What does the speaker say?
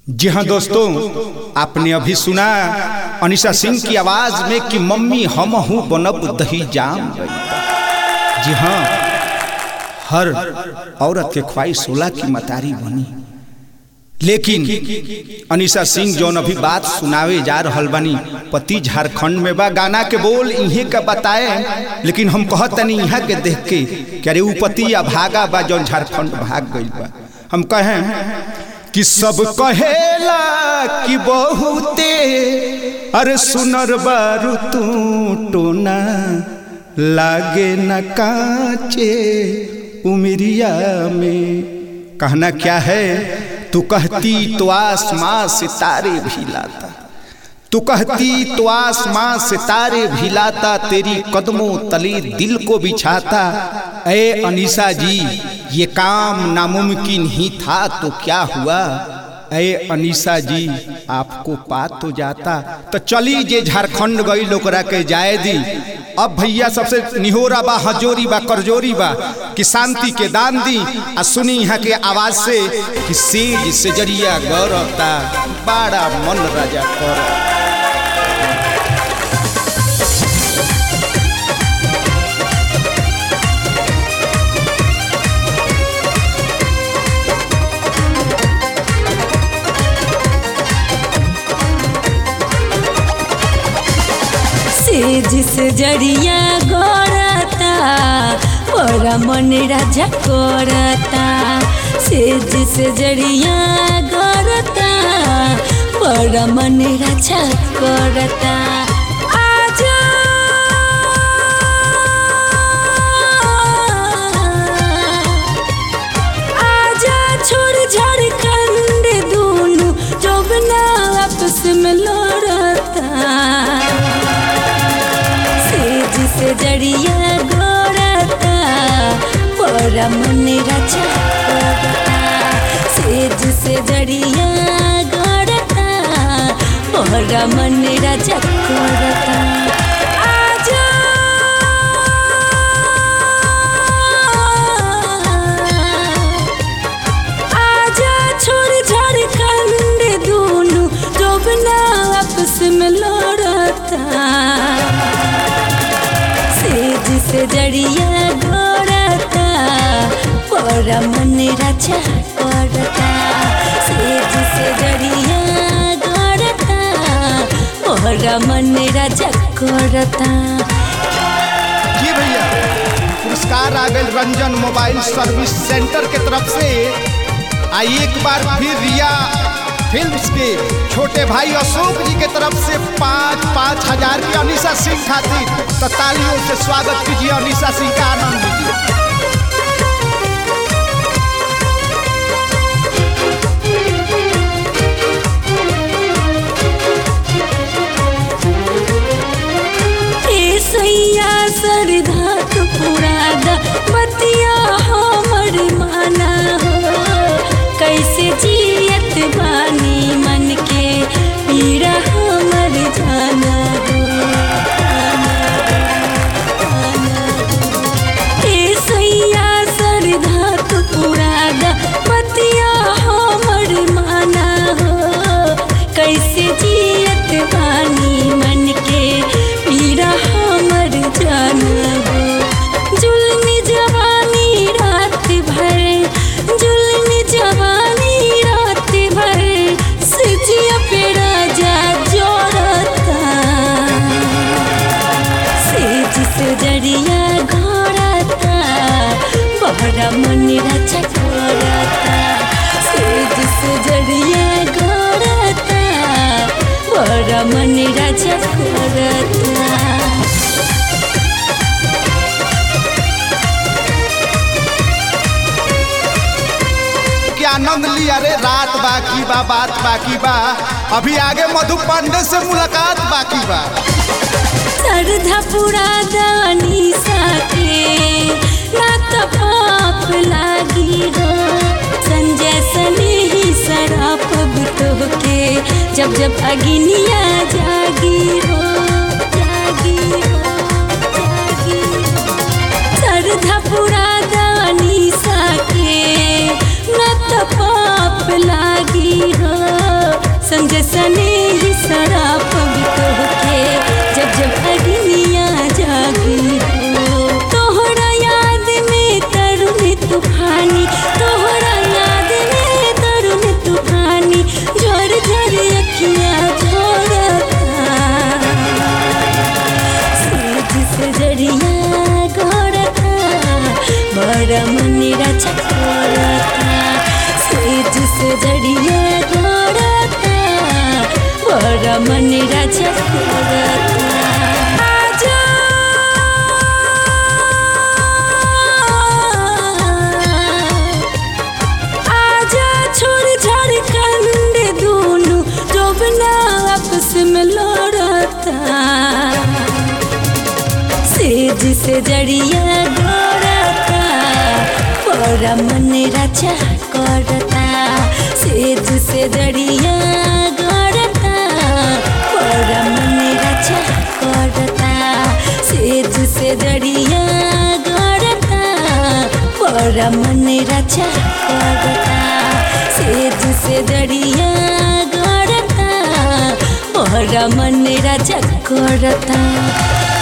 जी हाँ दोस्तों आपने अभी सुना अनिशा सिंह की आवाज में कि मम्मी हम हूँ बनब दही जाम गई जी हाँ हर औरत के ख्वाहिश होला की मतारी बनी लेकिन अनिशा सिंह जौन अभी बात सुनावे जा रहल बानी पति झारखंड में बा गाना के बोल इहे का बताए लेकिन हम कहत तनी यहाँ के देख के कि अरे ऊ पति या भागा बा जौन झारखंड भाग गई बा हम कहें कि सब कहेला कि बहुते अरे सुनर बारू तू टोना लागे न काचे उमरिया में कहना क्या है तू कहती तो आसमां सितारे भी लाता तू कहती तो आसमां सितारे भी लाता तेरी कदमों तले दिल को बिछाता ए अनीसा जी ये काम नामुमकिन ही था तो क्या हुआ ए अनीसा जी आपको पा तो जाता तो चली जे झारखंड गई लोकरा के जाए दी अब भैया सबसे निहोरा बा हजोरी बा करजोरी बा कि शांति के दान दी आ सुनी यहाँ के आवाज से कि सेज से जरिया गौरता बड़ा मन राजा कर सेज से जरिया गोरता मोरा मन राजा कोरता सेज से जरिया गोरता मोरा मन राजा कोरता आजा आजा छोड़ झारखंड दूनु जोबना आपस में लड़ता सेज से जड़िया गोरता पोरा मन राजा कोरता सेज से जड़िया गोरता पोरा मन राजा कोरता आजा आजा छोड़ झारखंड दूनु जोबना आपस में लड़ता सेज से जड़िया गोरता पोरा मन राजा कोरता सेज से जड़िया गोरता पोरा मन राजा कोरता जी भैया पुरस्कार आ गए रंजन मोबाइल सर्विस सेंटर के तरफ से आ एक बार फिर रिया फिल्म्स के छोटे भाई अशोक जी के तरफ से पाँच पाँच हजार की अनिशा सिंह खातिर तो तालियों से स्वागत कीजिए अनिशा सिंह का आनंद लीजिए ए सैया सरधा तो पुरादा बतिया हमर माना हो कैसे जियत बानी मन के पीड़ा हमर जाना हो ए सैया सरधा तो पुरादा बतिया हमर माना हो कैसे जियत बानी मन के पीड़ा हमर जाना हो जुल्म जवानी रात भर जुल्म जवानी रात भर सजिया पे राजा जोड़ता सेज से जड़िया घोड़ता बहरा मन राजा घोड़ता सेज से जड़िया घोड़ता बहरा मन राजा घोड़ता के आनंद लिया रे रात बाकी बा बात बाकी बा अभी आगे मधु पांडे से मुलाकात बाकी बा सरधा पुरा दानी साके ना तो पाप लागी हो संजय सने ही सराप बुतो के जब जब अग्निया जागी हो जागी हो जागी हो सरधा पुरा दानी साके न त पाप लागी हो सने ही सराप के जब जब अग्निया जागी हो तोहरा याद में तरुण तूफानी तोहरा याद में तरुण तूफानी झर झर अखियाँ झोरता सूरज से जड़िया गोरता बड़ा मनीरा चकोरता सूरज से जड़िया गोरता बड़ा मनीरा चकोरता आजा आजा छोड़ छाड़ कंड दोनों जोबना आपस में लड़ता सेज से जड़िया डोरता बड़ा मन रचा करता सेज से जड़िया गड़ता बड़ा मन रचा करता सेज से जड़िया गड़ता बड़ा मन रचा करता सेज से जड़िया गड़ता बड़ा मन रचा करता